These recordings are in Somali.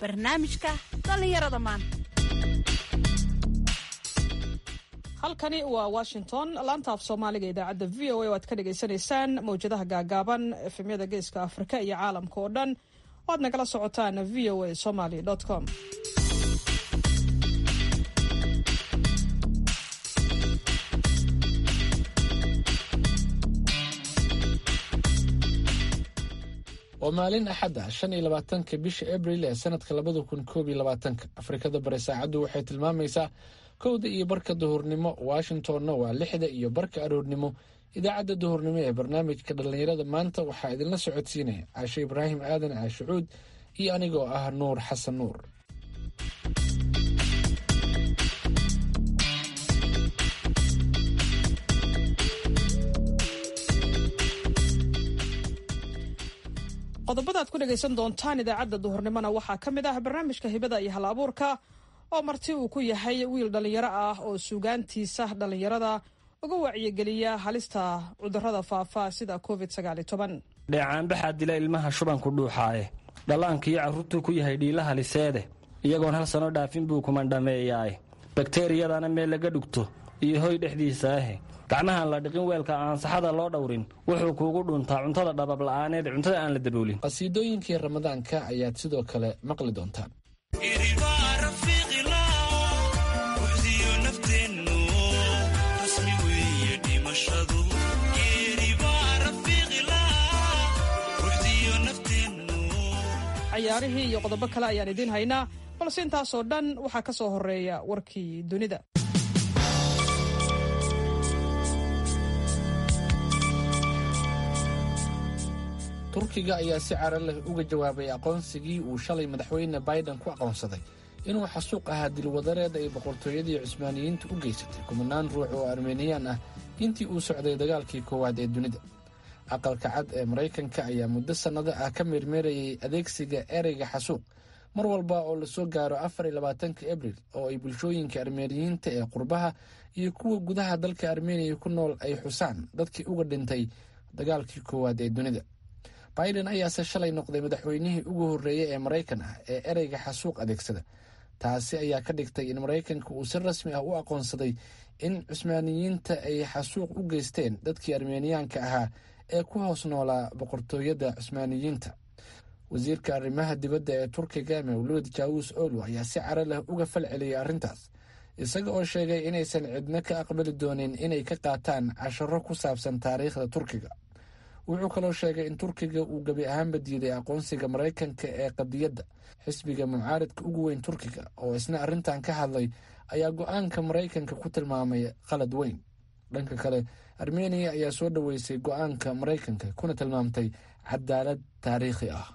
barnaamijka dhallinyarada maanta halkani waa washington laanta af soomaaliga idaacadda v o a oo aad ka dhagaysanaysaan mawjadaha gaagaaban efemyada geeska afrika iyo caalamka oo dhan oo aad nagala socotaan v o a somaly com waa maalin axad ah shan iyo labaatanka bisha abril ee sanadka labada kun koob iyo labaatanka afrikada bari saacaddu waxay tilmaamaysaa kowda iyo barka duhurnimo washingtonna waa lixda iyo barka aroornimo idaacadda duhurnimo ee barnaamijka dhallinyarada maanta waxaa idinla socodsiinaya caashe ibraahim aadan caashucuud iyo anigoo ah nuur xasan nuur qodobada aad ku dhegaysan doontaan idaacadda duhurnimona waxaa ka mid ah barnaamijka hibada iyo hal abuurka oo marti uu ku yahay wiil dhallinyaro ah oo suugaantiisa dhallinyarada uga wacyigeliya halista cudurrada faafa sida covid dheecaanbaxaa dila ilmaha shubanku dhuuxaaye dhallaankiiyo carruurtuu ku yahay dhiilaha liseede iyagoon hal sano dhaafin buu kumandhameeyaaye bakteeriyadana meel laga dhugto iyo hoy dhexdiisa ahe gacmahaan la dhiqin weelka aan saxada loo dhowrin wuxuu kuugu dhuntaa cuntada dhababla'aaneed cuntada aan la daboolin qasiidooyinkii ramadaanka ayaad sidoo kale maqli doontaan cayaarihii iyo qodobo kale ayaan idiin haynaa balse intaasoo dhan waxaa ka soo horeeya warkii dunida turkiga ayaa si cara leh uga jawaabay aqoonsigii uu shalay madaxweyne biden ku aqoonsaday inuu xasuuq ahaa dilwadareed ay boqortooyadii cusmaaniyiinta u geysatay kumanaan ruux oo armeniyaan ah intii uu socday dagaalkii koowaad ee dunida aqalka cad ee maraykanka ayaa muddo sannado ah ka meermeerayay adeegsiga ereyga xasuuq mar walba oo lasoo gaaro afar iyo labaatanka abril oo ay bulshooyinka armeniyiinta ee qurbaha iyo kuwa gudaha dalka armeniya ku nool ay xusaan dadkii uga dhintay dagaalkii koowaad ee dunida biden ayaase shalay noqday madaxweynihii ugu horreeyey ee maraykan ah ee ereyga xasuuq adeegsada taasi ayaa ka dhigtay in maraykanka uu si rasmi ah u aqoonsaday in cusmaaniyiinta ay xasuuq u geysteen dadkii armeniyaanka ahaa ee ku hoos noolaa boqortooyada cusmaaniyiinta wasiirka arrimaha dibadda ee turkiga mawluud jaawus olu ayaa si cara leh uga fal celiyay arrintaas isaga oo sheegay inaysan cidno ka aqbali doonin inay ka qaataan casharo ku saabsan taariikhda turkiga wuxuu kaloo sheegay in turkiga uu gebi ahaanba diiday aqoonsiga maraykanka ee qadiyadda xisbiga mucaaridka ugu weyn turkiga oo isna arrintan ka hadlay ayaa go-aanka maraykanka ku tilmaamay qalad weyn dhanka kale armeniya ayaa soo dhoweysay go-aanka maraykanka kuna tilmaamtay cadaalad taariikhi ah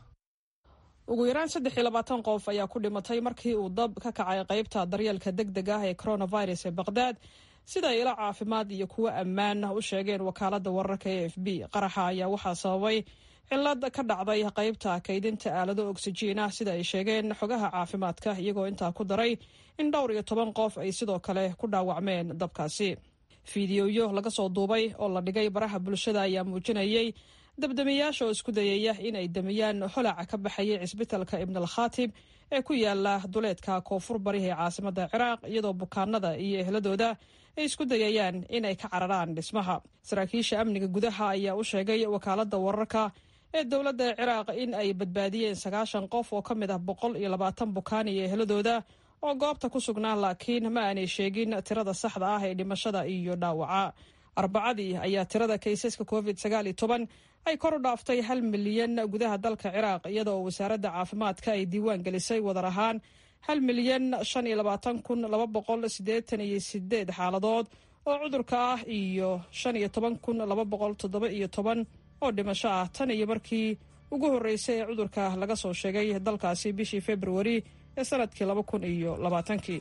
ugu yaraan saddex iyo labaatan qof ayaa ku dhimatay markii uu dab ka kacay qaybta daryeelka deg deg ah ee coronavirus ee baqhdaad sida ay ilo caafimaad iyo kuwo ammaan u sheegeen wakaaladda wararka e f b qaraxa ayaa waxaa sababay cilad ka dhacday qaybta kaydinta aalado oksijiin ah sida ay sheegeen xogaha caafimaadka iyagoo intaa ku daray in dhowr iyo toban qof ay sidoo kale ku dhaawacmeen dabkaasi fiidiyoyo laga soo duubay oo la dhigay baraha bulshada ayaa muujinayay dabdamiyaasha oo isku dayaya in ay damiyaan holaca ka baxayay cisbitalka ibnal khatib ee ku yaala duleedka koonfur bariha ee caasimada ciraaq iyadoo bukaanada iyo ehladooda ay isku dayayaan in ay ka cararaan dhismaha saraakiisha amniga gudaha ayaa u sheegay wakaaladda wararka ee dowladda ciraaq in ay badbaadiyeen sagaashan qof oo ka mid ah boqol iyo labaatan bukaan iyo ehladooda oo goobta ku sugnaa laakiin ma aanay sheegin tirada saxda ah ee dhimashada iyo dhaawaca arbacadii ayaa tirada kaysaska covid sagaal iyo toban ay kor u dhaaftay hal milyan gudaha dalka ciraaq iyadoo wasaaradda caafimaadka ay diiwaan gelisay wadar ahaan hal milyan shan iyo labaatan kun laba boqol siddeetan iyo sideed xaaladood oo cudurka ah iyo shan iyo toban kun laba boqol toddoba iyo toban oo dhimasho ah tan iyo markii ugu horreysay ee cudurka laga soo sheegay dalkaasi bishii februari ee sanadkii laba kun iyo labaatankii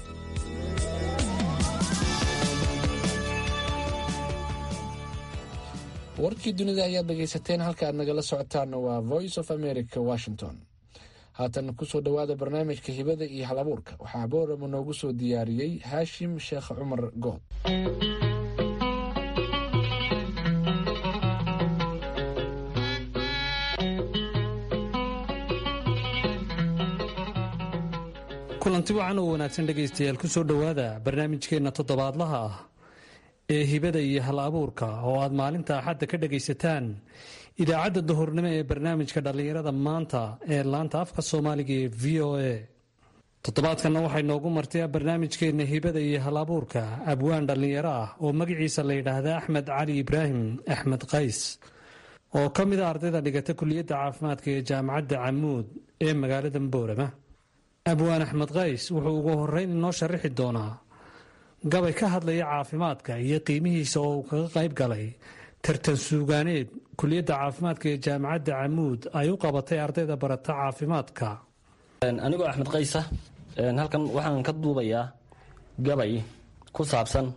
warkii dunida ayaad dhegaysateen halka aad nagala socotaana waa voice of america washington haatan kusoo dhowaada barnaamijka hibada iyo hal abuurka waxaa boorama noogu soo diyaariyey haashim sheekh cumar good kulanti wacan oo wanaagsan dhegaystayaal ku soo dhowaada barnaamijkeenna toddobaadlaha ah ee hibada iyo hal abuurka oo aad maalinta axadda ka dhagaysataan idaacadda duhurnimo ee barnaamijka dhallinyarada maanta ee laanta afka soomaaliga ee v o a toddobaadkanna waxay noogu martay barnaamijkeenna hibada iyo hal abuurka abwaan dhallinyaro ah oo magaciisa la yidhaahda axmed cali ibraahim axmed qays oo ka mid a ardayda dhigata kuliyadda caafimaadka ee jaamacadda camuud ee magaalada boorama abwaan axmed qays wuxuu ugu horeyn inoo sharaxi doonaa gabay ka hadlaya caafimaadka iyo qiimihiisa oo uu kaga qayb galay tartan suugaaneed kuliyadda caafimaadka ee jaamacadda camuud ay u qabatay ardayda barata caafimaadka anigoo axmed qaysa halkan waxaan ka duubayaa gabay ku saabsan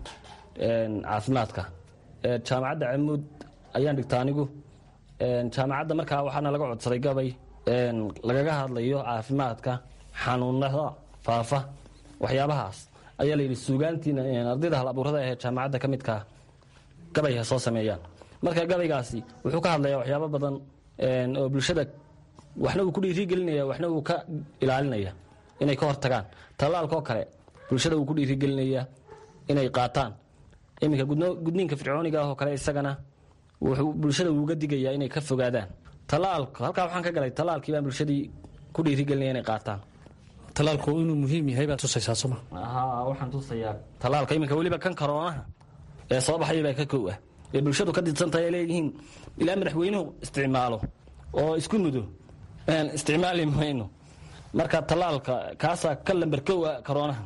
caafimaadka jaamacadda camuud ayaan dhigta anigu jaamacadda markaa waxaana laga codsaday gabay lagaga hadlayo caafimaadka xanuunada faafa waxyaabahaas ayaa layidhi suugaantiina ardayda hal abuurada ahee jaamacadda ka midkaa gabay ha soo sameeyaan marka gabaygaasi wuxuu ka hadlayaa waxyaabo badan oo bulshada waxna uu ku dhiirigelinaya waxna uu ka ilaalinaya inay ka hortagaan tallaalkaoo kale bulshada uu ku dhiirigelinaya inay qaataan iminka gudniinka fircooniga ah oo kale isagana wuxuu bulshada uuga digayaa inay ka fogaadaan tallaalka halkaa waxaan ka galay tallaalkii baan bulshadii ku dhiirigelinaya inay qaataan talaalku inuu muhiim yahay baad tusaysaa soma haa waxaan tusayaa tallaalka iminka weliba kan karoonaha ee soo baxaya baa ka kow ah ee bulshadu ka didsantahay ay leeyihiin ilaa madaxweynuhu isticmaalo oo isku mudo isticmaali mayno marka tallaalka kaasaa ka lamber kow ah karoonaha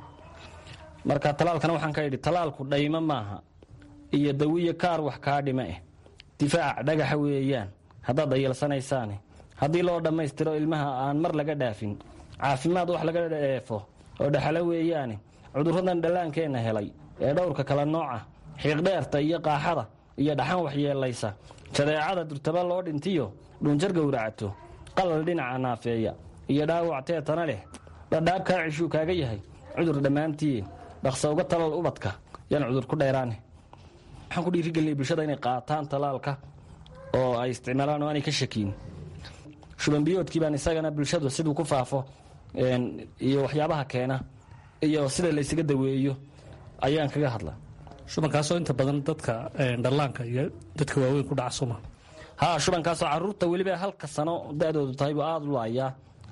marka tallaalkana waxaan ka idhi tallaalku dhaymo maaha iyo dawiyo kaar wax kaa dhima eh difaac dhagaxa weeyaan haddaad dayalsanaysaane haddii loo dhammaystiro ilmaha aan mar laga dhaafin caafimaad wax laga dheefo oo dhexalo weeyaane cudurradan dhallaankeenna helay ee dhowrka kala nooca xiiqdheerta iyo qaaxada iyo dhaxan waxyeelaysa jadeecada durtaba loo dhintiyo dhunjar gowracato qalal dhinaca naafeeya iyo dhaawac teetana leh dhadhaab kaa cishuu kaaga yahay cudur dhammaantii dhaqsa uga talal ubadka yaan cudur ku dheeraane waxaan ku dhiirigelinay bulshada inay qaataan talaalka oo ay isticmaalaan oo aanay ka shakiin shubanbiyoodkii baan isagana bulshadu siduu ku faafo iyo waxyaabaha keena iyo sida laysaga daweeyo ayaan kaga hadla shubankaasoo inta badan dadka dhallaanka iyo dadka waaweyn ku dhaca soma haa shubankaasoo caruurta weliba halka sano da-doodu tahay buu aada u laayaa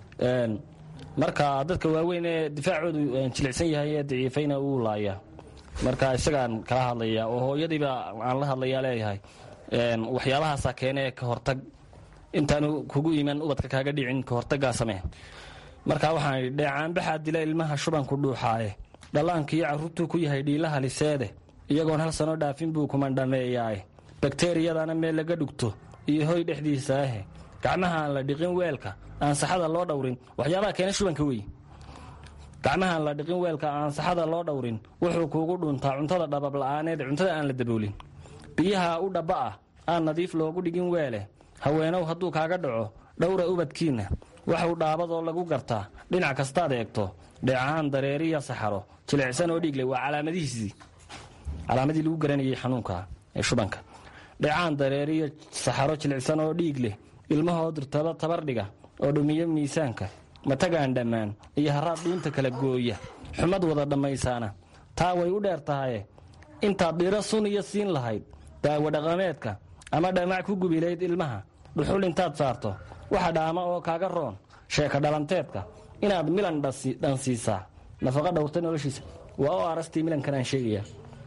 marka dadka waaweyn ee difaacoodu jilicsan yahay ee daciifayna uu laayaa marka isagaan kala hadlaya oo hooyadiiba aan la hadlayaa leeyahay waxyaabahaasaa keene ka hortag intaanu kugu iman ubadka kaaga dhicin ka hortagaa samee marka waxaan idhi dheecaanbaxaa dila ilmaha shubanku dhuuxaaye dhallaankiiyo carruurtuu ku yahay dhiilaha liseede iyagoon hal sano dhaafin buu kumandhameeyaaye bakteriyadana meel laga dhugto iyo hoy dhexdiisa ahe gacmaha aan la dhiqin weelka aan saxada loo dhowrin waxyaabaha keena shubanka wey gacmaha aan la dhiqin weelka aan saxada loo dhowrin wuxuu kuugu dhuntaa cuntada dhababla'aaneed cuntada aan la daboolin biyaha u dhabba ah aan nadiif loogu dhigin weele haweenow hadduu kaaga dhaco dhowra ubadkiinna waxuu dhaabadoo lagu gartaa dhinac kastaad eegto dheecahaan dareeriya saxaro jilicsan oo dhiigle waa calaamadihiisii calaamadii lagu garanayay xanuunka ee shubanka dheecaan dareeriyo saxaro jilicsan oo dhiig leh ilmahoo dirtaba tabardhiga oo dhumiyo miisaanka matagaan dhammaan iyo haraad dhuunta kala gooya xumad wada dhammaysaana taa way u dheer tahaye intaad dhiro sun iyo siin lahayd daawo dhaqameedka ama dhamac ku gubilayd ilmaha dhuxul intaad saarto waxa dhaama oo kaaga roon sheeka dhalanteedka inaad milan dhansiisaa nafaqa dhowrta noloshiisa waa oo arastii milankan aan sheegaya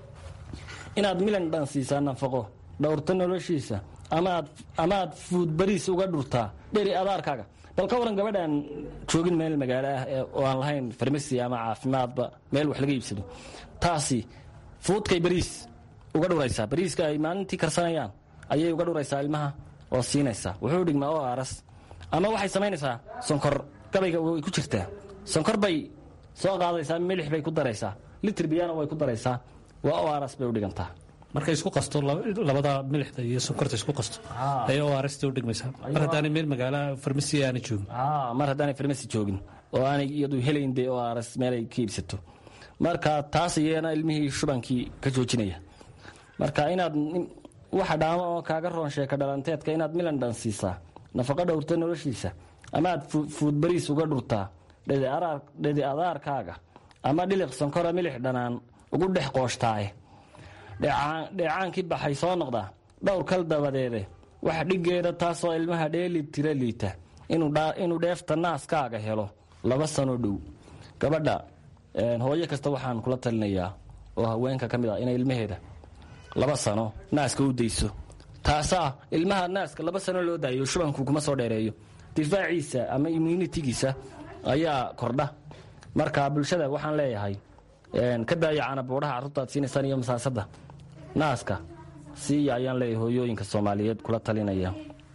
inaad milan dhansiisaa nafaqo dhowrta noloshiisa amaad fuud bariis uga dhurtaa dheri abaarkaaga bal ka waran gabadhaan joogin meel magaalo ah oo aan lahayn farmasi ama caafimaadba meel wax laga iibsado taasi fuudkay bariis uga dhuraysaa bariiska ay maalintii karsanayaan ayay uga dhuraysaa ilmaha oo siinaysaa wuxuu dhigmaa oo aras ama waxay samaynaysaa sonkor gabayga way ku jirtaa sonkor bay soo qaadaysaa milix bay ku daraysaa litir biyana way ku daraysaa waa oo aras bay u dhigantaa markay isku qasto labada milixda iyo sonkorta isku qasto ayay oo arasta u dhigmaysaa mar haddaanay meel magaalaha farmasi aana joogin mar haddaanay farmasi joogin oo aanay iyadu helayn dee oo aras meelay ka iibsato marka taas iyana ilmihii shubankii ka joojinaya marka inaad waxa dhaamo oo kaaga roon sheeka dhalanteedka inaad milan dhan siisaa nafaqo dhowrta noloshiisa ama aad fuud bariis uga dhurtaa dhedi adaarkaaga ama dhiliq sankora milix dhanaan ugu dhex qooshtaay dheecaankii baxay soo noqdaa dhowr kal dabadeede wax dhiggeeda taasoo ilmaha dheeli tira liita inuu dheefta naaskaaga helo laba sano dhow gabadha hooyo kasta waxaan kula talinayaa oo haweenka ka mid ah inay ilmaheeda laba sano naaska u dayso taasaa ilmaha naaska laba sano loo daayo shubanku kuma soo dheereeyo difaaciisa ama immunitigiisa ayaa kordha marka bulshada waxaan leeyahay ka daaya canabuudhaha carruurtaad siinaysaan iyo masaasada naaska siiya ayaan leeyahay hooyooyinka soomaaliyeed kula talinaya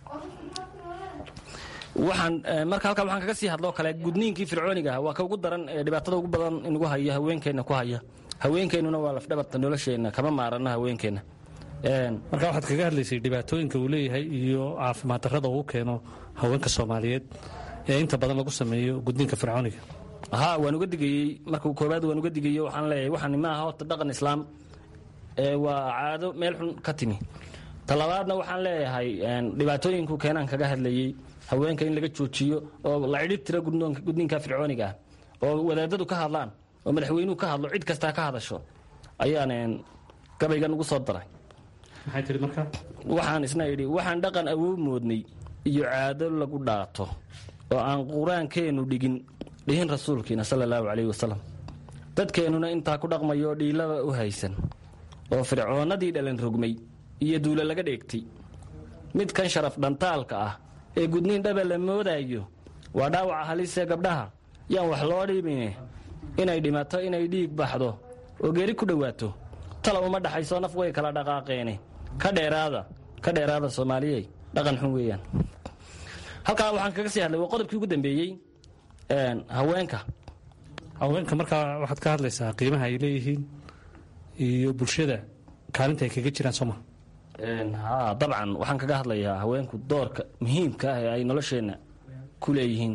waxaan marka halkaa waxaan kaga sii hadloo kale gudniinkii fircooniga ah waa ka ugu daran ee dhibaatada ugu badan inagu haya haweenkeenna ku haya haweenkeennuna waa lafdhabarta nolosheenna kama maarano haweenkeenna marka waxaad kaga hadlaysay dhibaatooyinka uu leeyahay iyo caafimaad darrada uu keeno haweenka soomaaliyeed ee inta badan lagu sameeyo gudniinka fircooniga ha waan uga digayey marka koobaad waan uga digayey waxaan leeyahay waxaan maaha horta dhaqan islaam ee waa caado meel xun ka timi talabaadna waxaan leeyahay dhibaatooyinku keenaan kaga hadlayey haweenka in laga joojiyo oo la cidhib tiro gudniinka fircooniga ah oo wadaadadu ka hadlaan oo madaxweynuhu ka hadlo cid kastaa ka hadasho ayaan gabaygan ugu soo daray maxay tihi marka waxaan isna idhi waxaan dhaqan awow moodnay iyo caado lagu dhaato oo aan qur-aankeennu dhigin dhihin rasuulkiina sala allahu calayhi wasalam dadkeennuna intaa ku dhaqmayo dhiilaba u haysan oo fircoonnadii dhalan rogmay iyo duula laga dheegtay mid kan sharaf dhantaalka ah ee gudniin dhaba la moodaayo waa dhaawaca halisee gabdhaha yaan wax loo dhibine inay dhimato inay dhiig baxdo oo geeri ku dhowaato tala uma dhaxayso naf way kala dhaqaaqeene ka dheeraada ka dheeraada soomaaliyey dhaqan xun weeyaan halkaa waxaan kaga sii hadlay waa qodobkii ugu dambeeyey haweenka haweenka markaa waxaad ka hadlaysaa qiimaha ay leeyihiin iyo bulshada kaalinta ay kaga jiraan sooma ha dabcan waxaan kaga hadlayaa haweenku doorka muhiimka ah ee ay nolosheenna ku leeyihiin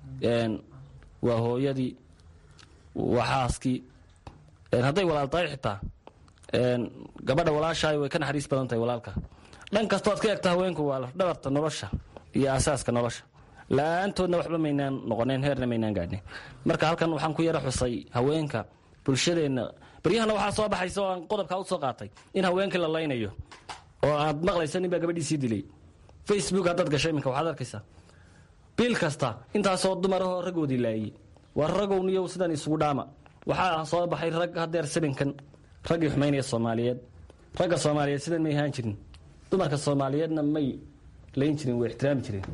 waa hooyadii waa xaaskii hadday walaal tahay xitaa gabadha walaashaay way ka naxariis badan tahay walaalka dhan kastoo ad ka egta haweenku waa lafdhabarta nolosha iyo asaaska nolosha la-aantoodna waxba maynaan noqoneen heerna maynaan gaadhin marka halkan waxaan ku yara xusay haweenka bulshadeenna baryahana waxaa soo baxaysa oo aan qodobkaa u soo qaatay in haweenkii la laynayo oo aad maqlayso nin baa gabadhiisii dilay facebook haddaad gasho iminka waxaad arkaysaa bil kasta intaasoo dumarahoo raggoodii laayey waa ragowniyow sidan isugu dhaama waxaa soo baxay rag hadeer sabinkan raggii xumaynaya soomaaliyeed ragga soomaaliyeed sidan may ahaan jirin dumarka soomaaliyeedna may layn jirin way ixtiraami jireen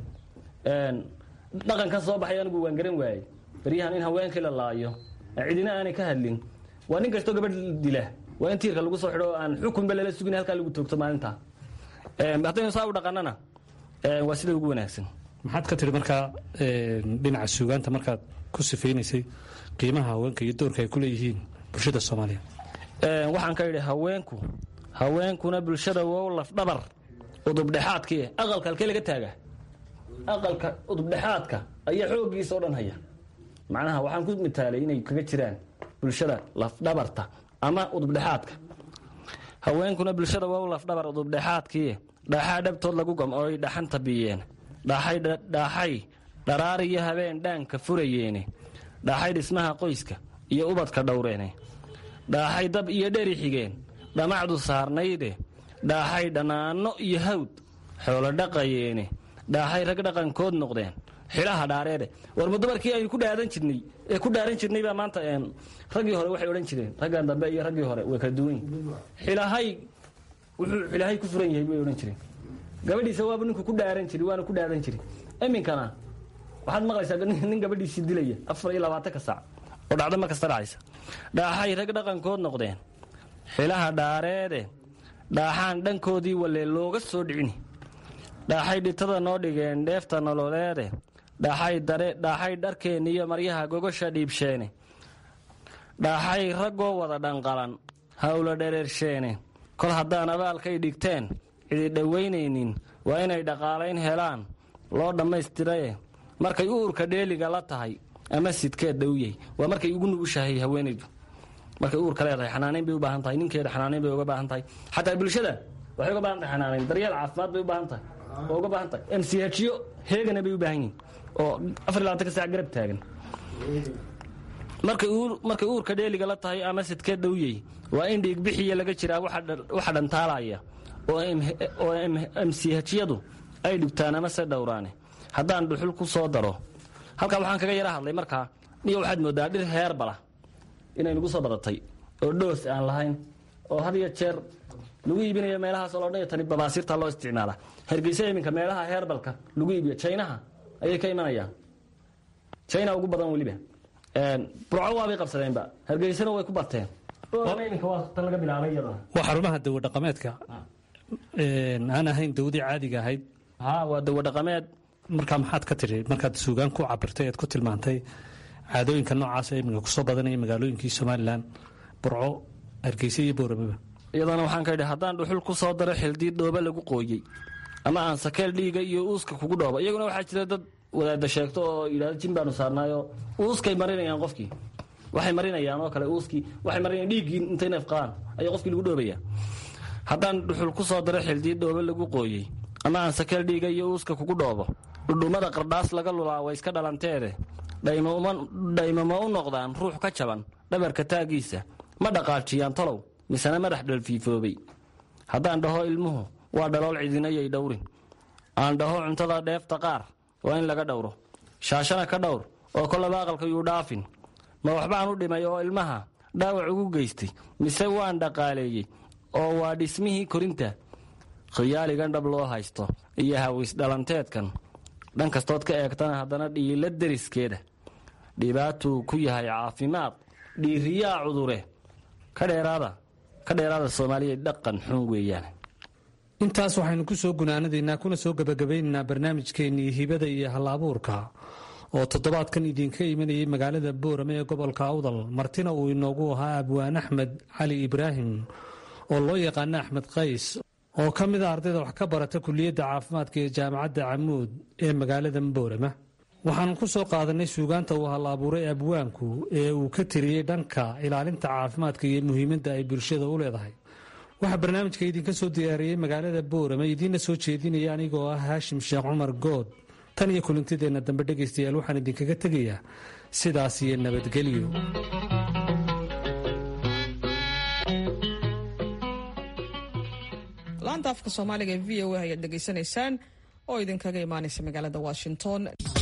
dhaqankan soo baxay anigu waan garan waayey baryahan in haweenkii la laayo cidina aanay ka hadlin waa nin kastoo gabadh dila waa in tiirka lagu soo xidho aan xukunba lala sugin halkaa lagu toogto maalinta haddaynu saa u dhaqanana waa sida ugu wanaagsan maxaad ka tihi markaa dhinaca suugaanta markaad ku sifaynaysay qiimaha haweenka iyo doorka ay ku leeyihiin bulshada soomaaliya waxaan ka idhi haweenku haweenkuna bulshada wow lafdhabar udubdhexaadkii aqalka halkee laga taaga aqalka udubdhexaadka ayaa xooggiisa o dhan haya macnaha waxaan ku mitaalay inay kaga jiraan bulshada lafdhabarta ama udubdhexaadka haweenkuna bulshada wow lafdhabar udubdhexaadkii dhaaxaa dhabtood lagu gam oo ay dhaxanta biyeen dhaaxay dharaar iyo habeen dhaanka furayeene dhaaxay dhismaha qoyska iyo ubadka dhowreene dhaaxay dab iyo dheri xigeen dhamacdu saarnayde dhaaxay dhannaanno iyo hawd xoolo dhaqayeene dhaaxay rag dhaqankood noqdeen xilaha dhaareede warma dumarkii aynu ku dhaadan jirnay ee ku dhaaran jirnay baa maanta raggii hore waxay odhan jireen raggan dambe iyo raggii hore way kala duwan yihin xilahay wuxuu xilahay ku furan yahay bay odhan jireen gabadhiisa waaba ninku ku dhaaran jiri waana ku dhaadan jiri iminkana waxaad maqlaysaa nin gabadhiisii dilaya afar iyo labaatanka saac oo dhacdo ma kasta dhacaysa dhaaxay rag dhaqankood noqdeen xilaha dhaareede dhaaxaan dhankoodii walee looga soo dhicini dhaaxay dhitada noo dhigeen dheefta nololeede dhaaxay dharkeenni iyo maryaha gogosha dhiibsheene dhaaxay raggoo wada dhanqalan hawla dhereersheene kol haddaan abaalkay dhigteen cidi dhowaynaynin waa inay dhaqaalayn helaan loo dhammaystiraye markay uurka dheeliga la tahay ama sidkeed dhowyey waa markay ugu nugushahay haweenaydu markay uurka leedahay xanaanayn bay u baahan tahay ninkeeda xanaanayn bay uga baahan tahay xataa bulshada waxay uga baahan tahay xanaanayn daryeel caafimaad bay u baahan tahay oo uga baahan tahay mchyo heegana bay u baahan yihin oo afar iyo labatanka sac garab taagan markay uurka dheeliga la tahay ama sidkee dhowyey waa in dhiigbixiya laga jiraa waxa dhantaalaya oo mchiyadu ay dhigtaan ama se dhowraane haddaan dhuxul ku soo daro halkaa waxaan kaga yara hadlay markaa niyo waxaad moodaa dhir heerbala inay nagu soo badatay oo dhoos aan lahayn oo had iyo jeer lagu iibinayo meelahaasoo loo dhan tani babaasiirta loo isticmaala hargeysa iminka meelaha heerbalka lagu iibiyo jaynaha ayay ka imanayaan jayna ugu badan weliba burco waabay qabsadeenba hargeysana way ku bateen iminka waa tan laga bilaabay iyadana waa xarumaha dawo dhaqameedka aan ahayn dawdii caadiga ahayd ha waa dawo dhaqameed markaa maxaad ka tiri markaad suugaan ku cabirtay ead ku tilmaantay caadooyinka noocaas ee iminka kusoo badanaya magaalooyinkii somalilan burco hargeysa iyo booramaba iyadana waxaan ka idhi haddaan dhuxul ku soo daro xildii dhooba lagu qooyey ama aan sakeel dhiiga iyo uuska kugu dhoobo iyaguna waxaa jira dad wadaada sheegto oo yidhahdo jin baanu saarnaayo uuskay marinayaan qofkii waxay marinayaan oo kale uuskii waxay marinayaan dhiiggii intay neef qabaan ayaa qofkii lagu dhoobaya haddaan dhuxul ku soo daro xildii dhooba lagu qooyey ama aan sakeel dhiiga iyo uuska kugu dhoobo dhudhummada qardhaas laga lulaa way iska dhalanteede dhaymama u noqdaan ruux ka jaban dhabarka taagiisa ma dhaqaajiyaan talow misena madax dhalfiifoobay haddaan dhaho ilmuhu waa dhalool cidinayay dhowrin aan dhaho cuntada dheefta qaar waa in laga dhowro shaashana ka dhowr oo kolaba aqalka yuu dhaafin ma waxbaan u dhimay oo ilmaha dhaawac ugu geystay mise waan dhaqaaleeyey oo waa dhismihii korinta khiyaaligan dhab loo haysto iyo hawisdhalanteedkan dhan kastood ka eegtana haddana dhiila deriskeeda dhibaatuu ku yahay caafimaad dhiiriyaa cudure ka dheeraada ka dheeraada soomaaliya dhaqan xun weeyaan intaas waxaynu ku soo gunaanadaynaa kuna soo gebagabaynaynaa barnaamijkeennii hibada iyo hal-abuurka oo toddobaadkan idinka imanayay magaalada boorame ee gobolka awdal martina uu inoogu ahaa abwaan axmed cali ibraahim oo loo yaqaano axmed qays oo ka mid a ardayda wax ka barata kuliyadda caafimaadka ee jaamacadda camuud ee magaalada boorama waxaanu ku soo qaadanay suugaanta uu hal abuuray abwaanku ee uu ka tiriyey dhanka ilaalinta caafimaadka iyo muhiimadda ay bulshada u leedahay waxaa barnaamijka idinka soo diyaariyey magaalada boorame idiinna soo jeedinaya anigoo ah haashim sheekh cumar good tan iyo kulintideenna dambe dhegaystayaal waxaan idinkaga tegayaa sidaas iyo nabadgelyo laanta afka soomaaliga ee v o a ayaad dhegaysanaysaan oo idinkaga imaanaysa magaalada washington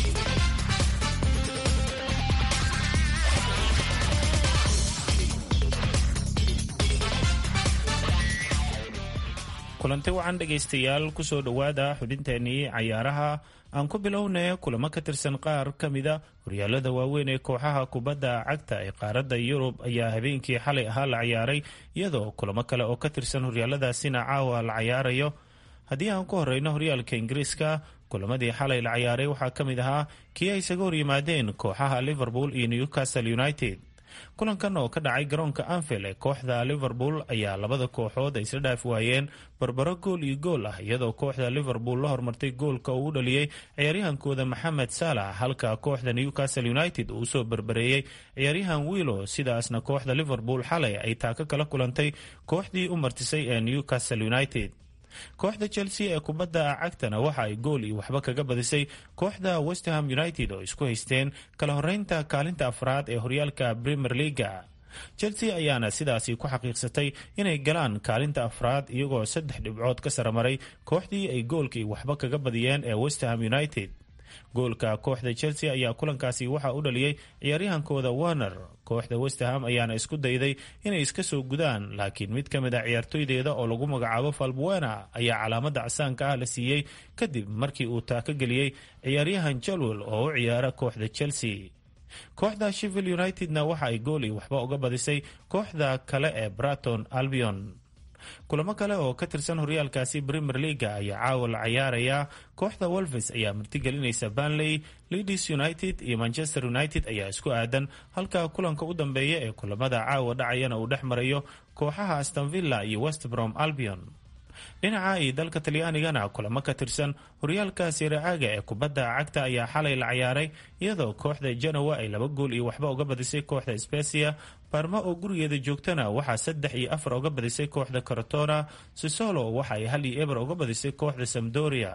kulanti wacan dhegaystayaal kusoo dhowaada xubinteenii cayaaraha aan ku bilownay kulamo ka tirsan qaar ka mida horyaalada waaweyn ee kooxaha kubadda cagta ee qaaradda yurub ayaa habeenkii xalay ahaa la cayaaray iyadoo kulamo kale oo ka tirsan horyaaladaasina caawa la cayaarayo haddii aan ku horeyno horyaalka ingiriiska kulamadii xalay la cayaaray waxaa ka mid ahaa kii ay isaga horyimaadeen kooxaha liverpool iyo newcastle united kulankan oo ka dhacay garoonka anfield ee kooxda liverpool ayaa labada kooxood ay isla dhaafi waayeen barbaro gool iyo gool ah iyadoo kooxda liverpool la hormartay goolka uu u dhaliyey ciyaaryahankooda maxamed saalax halka kooxda newcastle united uu usoo berbereeyey ciyaaryahan willow sidaasna kooxda liverpool xalay ay taaka kala kulantay kooxdii u martisay ee newcastle united kooxda chelsea ee kubadda cagtana waxa ay gool iyo waxba kaga badisay kooxda westerham united oo isku haysteen kala horeynta kaalinta afraad ee horyaalka premier leaga chelsea ayaana sidaasi ku xaqiiqsatay inay galaan kaalinta afraad iyagoo saddex dhibcood ka saramaray kooxdii ay goolka iyo waxba kaga badiyeen ee westerham united goolka kooxda chelsea ayaa kulankaasi waxaa u dhaliyey ciyaaryahankooda warner kooxda westerham ayaana isku dayday inay iska soo gudaan laakiin mid ka mid a ciyaartoydeeda oo lagu magacaabo falbuena ayaa calaamada casaanka ah la siiyey kadib markii uu taaka geliyey ciyaaryahan jalwell oo u ciyaara kooxda chelsea kooxda shivil unitedna waxa ay gool iyo waxba uga badisay kooxda kale ee braton albion kulamo kale oo ka tirsan horyaalkaasi premier leaga ayaa caawa la cayaarayaa kooxda wolves ayaa martigelinaysa banley leeds united iyo manchester united ayaa isku aadan halka kulanka u dambeeya ee kulamada caawa dhacayana uu dhex marayo kooxaha astonvilla iyo westbrom albion dhinaca iyo dalka talyaanigana kulamo ka tirsan horyaalka siracaaga ee kubadda cagta ayaa xalay la cayaaray iyadoo kooxda genowa ay laba gool iyo waxba uga badisay kooxda specia barma oo gurigeeda joogtana waxaa saddex iyo afar uga badisay kooxda corotona sisolo waxa ay hal iyo eber uga badisay kooxda samdoria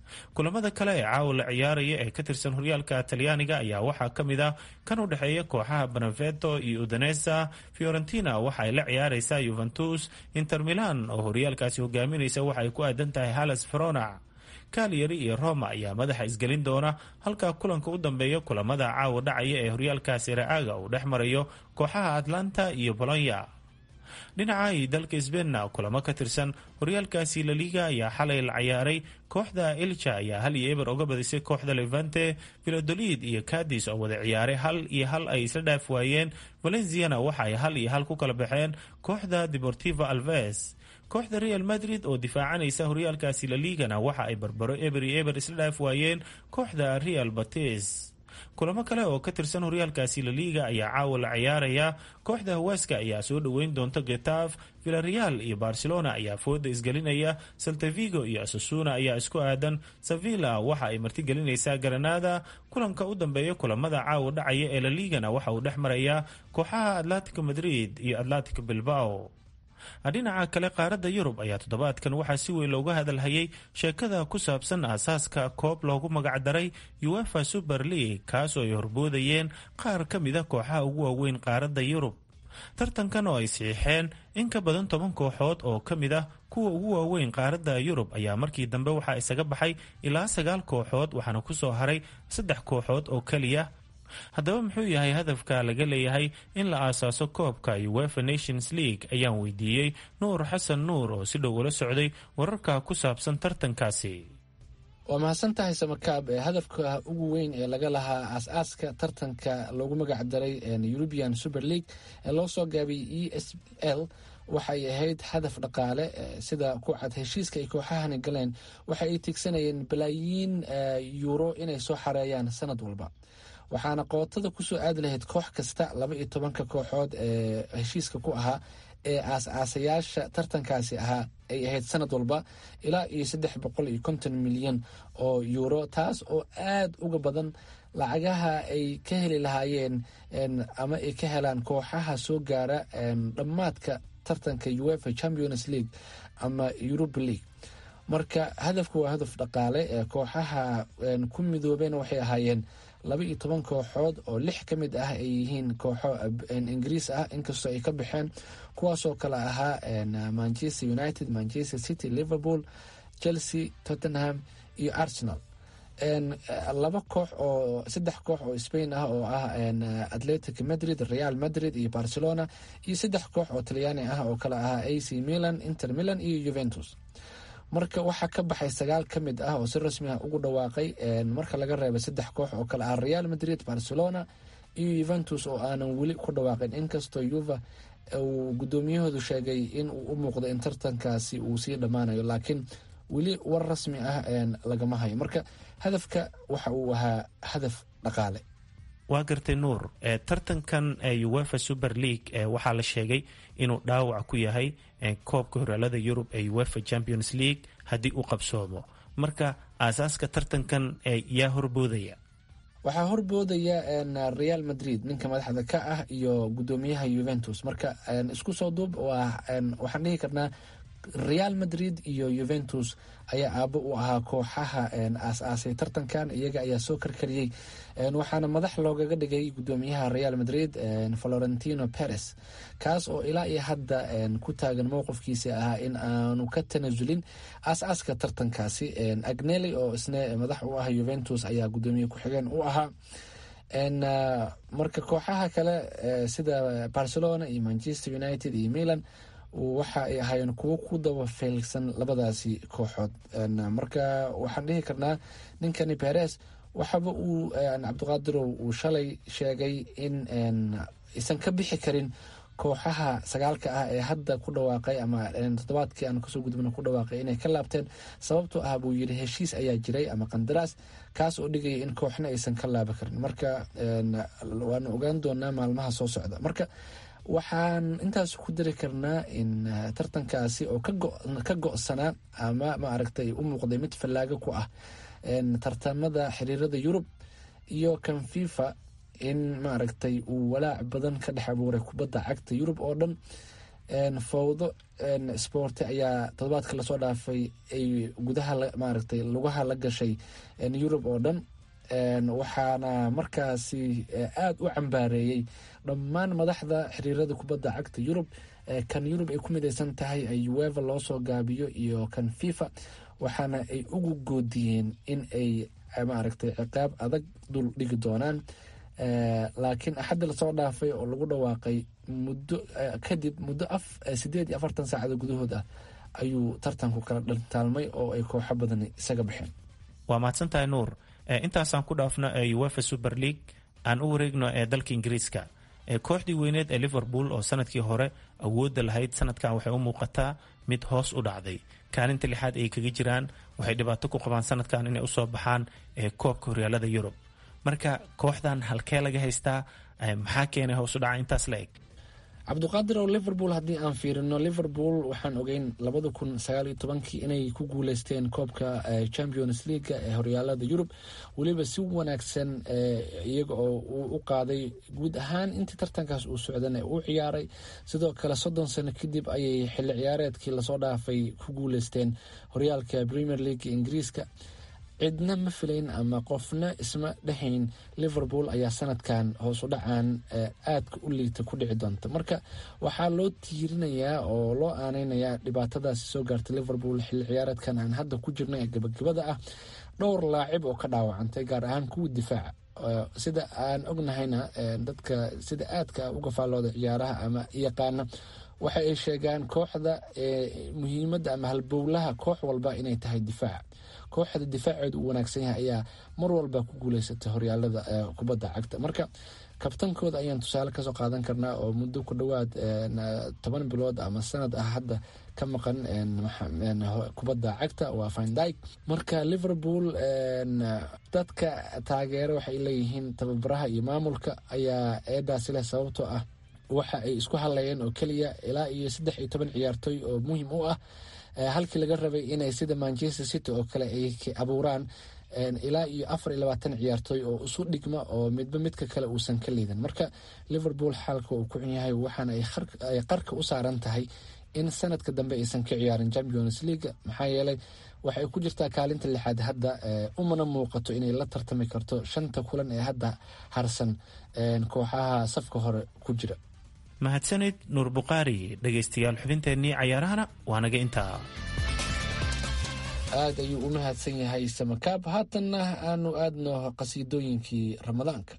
kulamada kale ee caawa la ciyaaraya ee ka tirsan horyaalka talyaaniga ayaa waxaa ka mid ah kan u dhexeeya kooxaha beneveto iyo udanesa fiorentina waxa ay la ciyaareysaa yuventus inter milan oo horyaalkaasi hogaaminaysa waxa ay ku aadan tahay halles verona kalyari iyo roma ayaa madaxa isgelin doona halka kulanka u dambeeya kulamada caawa dhacaya ee horyaalkaasi ra-aaga uu dhex marayo kooxaha atlanta iyo bolonya dhinaca iyo dalka sbeinna kulamo ka tirsan horyaalkaasi laliga ayaa xalay la ciyaaray kooxda ilja ayaa hal iyo eber oga badisay kooxda levante vilodolid iyo cadis oo wada ciyaaray hal iyo hal ay isla dhaaf waayeen valenciana waxa ay hal iyo hal ku kala baxeen kooxda deportiva alves kooxda real madrid oo difaacanaysa horyaalkaasi laligana waxa ay barbaro eber iyo eber isla dhaaf waayeen kooxda real batis kulamo kale oo ka tirsan horyaalkaasi laliga ayaa caawa la ciyaaraya kooxda hawaaska ayaa soo dhoweyn doonta getaaf villareal iyo barcelona ayaa fooda isgelinaya saltavigo iyo asasuna ayaa isku aadan sevilla waxa ay martigelinaysaa granada kulanka u dambeeya kulamada caawa dhacaya ee laligana waxa uu dhex marayaa kooxaha atletico madrid iyo atletico bilbao dhinaca kale qaaradda yurub ayaa toddobaadkan waxaa si weyn looga hadalhayay sheekada ku saabsan aasaaska koob loogu magacdaray uefa super league kaasoo ay horboodayeen qaar ka mid a kooxaha ugu waaweyn qaaradda yurub tartankan oo ay siixeen in ka badan toban kooxood oo ka mid ah kuwa ugu waaweyn qaaradda yurub ayaa markii dambe waxaa isaga baxay ilaa sagaal kooxood waxaana kusoo haray saddex kooxood oo keliya haddaba muxuu yahay hadafka laga leeyahay in la aasaaso koobka uefa nations league ayaan weydiiyey nuur xasan nuur oo si dhow ula socday wararka ku saabsan tartankaasi waa mahadsan tahay samakaab ee hadafka ugu weyn ee laga lahaa aas-aaska tartanka loogu magac daray european super league ee loo soo gaabiyey e s l waxay ahayd hadaf dhaqaale sida ku cad heshiiska ay kooxahani galeen waxa ay tigsanayeen balaayiin yuuro inay soo xareeyaan sanad walba waxaana qootada kusoo aadi lahayd koox kasta laba iyo tobanka kooxood ee heshiiska ku ahaa ee aas-aasayaasha tartankaasi ahaa ay ahayd sanad walba ilaa iyo saddex boqol iyo konton milyan oo yuuro taas oo aad uga badan lacagaha ay ka heli lahaayeen ama ay ka helaan kooxaha soo gaara dhammaadka tartanka uefa champions league ama europa league marka hadafka waa hadaf dhaqaale ee kooxaha ku midoobeen waxay ahaayeen laba iyo toban kooxood oo lix ka mid ah ay yihiin kooxo ingiriis ah inkastoo ay ka baxeen kuwaasoo kale ahaa manchester united manchester city liverpool chelsea tottenham iyo arsenal laba koox oo saddex koox oo spain ah oo ah atletic madrid real madrid iyo barcelona iyo saddex koox oo talyaani ah oo kale ahaa ac milan inter milan iyo juventus marka waxaa ka baxay sagaal ka mid ah oo si rasmi ah ugu dhawaaqay marka laga reebay saddex koox oo kale ah real madrid barcelona iyo juventus oo aanan weli ku dhawaaqin inkastoo yuva uu guddoomiyahoodu sheegay in uu u muuqdo in tartankaasi uu sii dhammaanayo laakiin weli war rasmi ah lagama hayo marka hadafka waxa uu ahaa hadaf dhaqaale waa gartay nuur tartankan uefa super league waxaa la sheegay inuu dhaawac ku yahay koobka horaalada yurub ee uefa champions league haddii uu qabsoomo marka aasaaska tartankan yaa horboodaya waxaa horboodaya real madrid ninka madaxda ka ah iyo guddoomiyaha juventus marka isku soo duub waxaan dhihi karnaa real madrid iyo juventus ayaa aabo u ahaa kooxaha aas-aasay tartankan iyaga ayaa soo karkariyey waxaana madax loogaga dhigay guddoomiyaha real madrid florentino perez kaas oo ilaa iyo hadda ku taagan mowqifkiisa ahaa in aanu ka tanasulin aas-aaska tartankaasi agneli oo isna madax u ah juventus ayaa guddoomiye ku-xigeen u ahaa marka kooxaha kale sida barcelona iyo manchester united iyo milan waxa ay ahaayeen kuwo ku daba feelsan labadaasi kooxood marka waxaan dhihi karnaa ninkani beres waxaba uu cabdiqaadirow uu shalay sheegay in aysan ka bixi karin kooxaha sagaalka ah ee hadda ku dhawaaqay ama toddobaadkii aan kasoo gudubna ku dhawaaqay inay ka laabteen sababtoo ah buu yidhi heshiis ayaa jiray ama qandaraas kaas oo dhigaya in kooxna aysan ka laaban karin marka waanu ogaan doonaa maalmaha soo socda marka waxaan intaas ku dari karnaa in tartankaasi oo ka go-sanaa ama maaragtay u muuqday mid fallaago ku ah tartamada xiriirada yurub iyo kan fifa in maaragtay uu walaac badan ka dhex abuuray kubadda cagta yurub oo dhan fowdo sporti ayaa todobaadka lasoo dhaafay ay gudaha maaragtay lugaha la gashay yurub oo dhan waxaana markaasi aada u cambaareeyey dhammaan madaxda xiriirada kubadda cagta yurub kan yurub ay ku midaysan tahay ueva loo soo gaabiyo iyo kan fifa waxaana ay ugu goodiyeen in ay maaragtay ciqaab adag dul dhigi doonaan laakiin axadda lasoo dhaafay oo lagu dhawaaqay muddo kadib muddo sideed iyo afartan saacado gudahood ah ayuu tartanku kala dhantaalmay oo ay kooxo badan isaga baxeen waa mahadsantahay nuur intaasaan ku dhaafno uefa super league aan u wareegno ee dalka ingiriiska kooxdii weyneed ee liverpool oo sanadkii hore awoodda lahayd sanadkan waxay u muuqataa mid hoos u dhacday kaalinta lixaad ay kaga jiraan waxay dhibaato ku qabaan sanadkan inay usoo baxaan koobka horyaalada yurub marka kooxdan halkee laga haystaa maxaa keenay hoos u dhaca intaas la eg cabduqaadir oo liverpool haddii aan fiirino liverpool waxaan ogeyn labada kun sagaaliyo tobankii inay ku guuleysteen koobka champions leaga ee horyaalada yurub weliba si wanaagsan iyaga oo uu u qaaday guud ahaan intii tartankaas uu socdana u ciyaaray sidoo kale soddon sano kadib ayay xilli ciyaareedkii lasoo dhaafay ku guuleysteen horyaalka premier leaga ingiriiska cidna ma filayn ama qofna isma dhexayn liverpool ayaa sanadkan hoos u dhacaan aadka u liita ku dhici doonta marka waxaa loo tiirinayaa oo loo aaneynayaa dhibaatadaasi soo gaartay liverpool xilli ciyaareedkan aan hadda ku jirna ee gabagabada ah dhowr laacib oo ka dhaawacantay gaar ahaan kuwii difaaca sida aan ognahayna dadka sida aadka uga faallooda ciyaaraha ama yaqaana waxa ay sheegaan kooxda muhiimadda ama halbowlaha koox walba inay tahay difaaca kooxda difaaceedu uu wanaagsan yahay ayaa mar walba ku guuleysatay horyaalada kubadda cagta marka kabtankooda ayaan tusaale kasoo qaadan karnaa oo muddo ku dhowaad toban bilood ama sanad ah hadda ka maqan kubadda cagta waa findyk marka liverpool dadka taageero waxay leeyihiin tababaraha iyo maamulka ayaa eedaasi leh sababtoo ah waxa ay isku hadlayeen oo keliya ilaa iyo saddex iyo toban ciyaartooy oo muhiim u ah halkii laga rabay inay sida manchester city oo kale ay abuuraan ilaa iyo afar iyo labaatan ciyaartooy oo isu dhigma oo midba midka kale uusan ka liidan marka liverpool xaalka uu ku xun yahay waxaana ay qarka u saaran tahay in sanadka dambe aysan ka ciyaarin champions leaga maxaa yeelay waxay ku jirtaa kaalinta lixaad hadda umana muuqato inay la tartami karto shanta kulan ee hadda harsan kooxaha safka hore ku jira mahadsanid nuur bukhaari dhegaystayaal xubinteennii cayaarahana waa naga intaa aada ayuu u mahadsan yahay samakaab haatanna aanu aadno qasiidooyinkii ramadaanka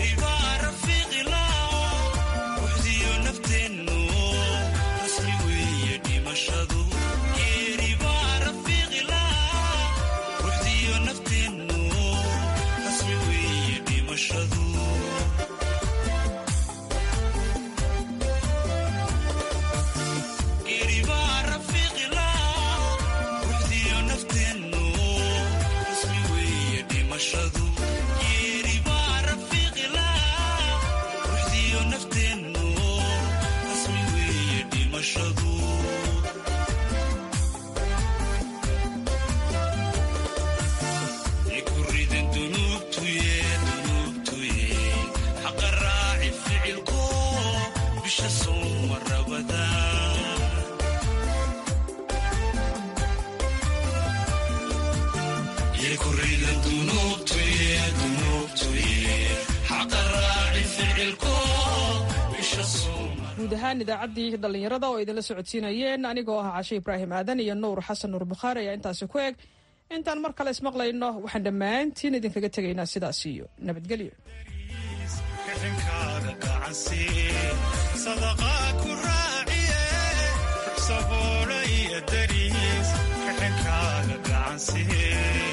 guud ahaan idaacaddii dhallinyarada oo idinla socodsiinayeen anigoo ah cashe ibraahim aadan iyo nuur xasan nuur bukhaari ayaa intaasi ku eg intaan mar kale ismaqlayno waxaan dhammaantiin idinkaga tegaynaa sidaas iyo nabadgelyo saboolaya dariis kaxinkaaga gacansihe